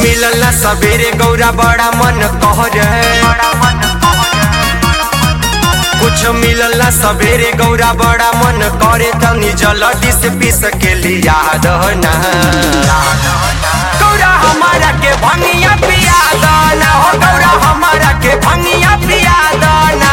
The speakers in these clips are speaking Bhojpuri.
मिलल ना सवेरे गौरा बड़ा मन कह कुछ मिलल ना सवेरे गौरा बड़ा मन करे तनी जलदी से पीस के लिया दहना गौरा हमारा के भंगिया पिया दना हो गौरा हमारा के भंगिया पिया दना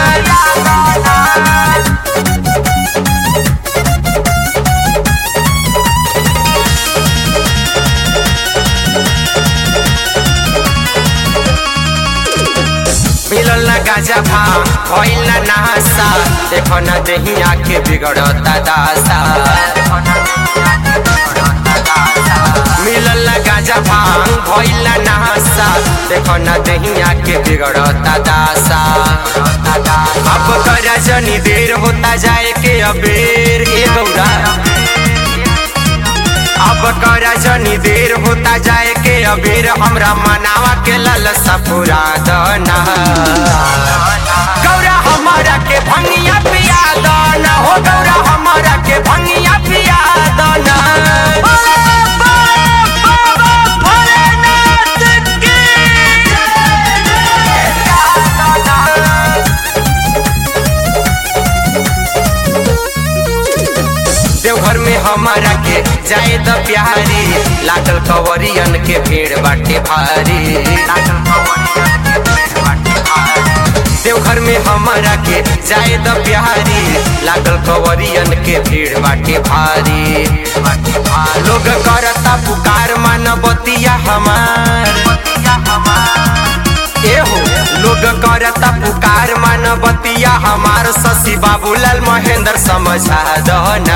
मिलल ना गाजा भांग भइल ना नहासा देखो ना देहिया के बिगड़ता दासा मिलल ना गाजा भांग भइल ना नहासा देखो ना देहिया के बिगड़ता दासा अब करा जनी देर होता जाए के अबेर ए गौरा अब करा जनी देर होता जाए के अबेर हमरा मनावा के ललसा पूरा दना गौरा हमारा के भंगिया पिया दना हो गौरा हमारा के भंगिया पिया दना देवघर में हमारा के जाए द प्यारी लागल कवरियन के भीड़ बाटे भारी देवघर में हमारा के जाए द प्यारी लागल कवरियन के भीड़ बाटे भारी लोग करता पुकार मानवतिया हमार एहो लोग करता पुकार मानवतिया हमार शशि बाबूलाल महेंद्र समझा दना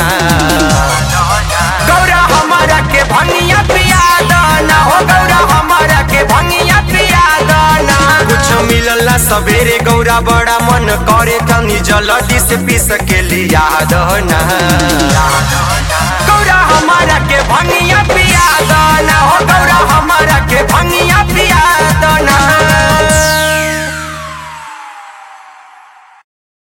गौरा हमारा के भंगिया पिया दना हो गौरा हमारा के भंगिया पिया दना कुछ मिलल ना सवेरे गौरा बड़ा मन करे तनी जल्दी से पीस के लिया दना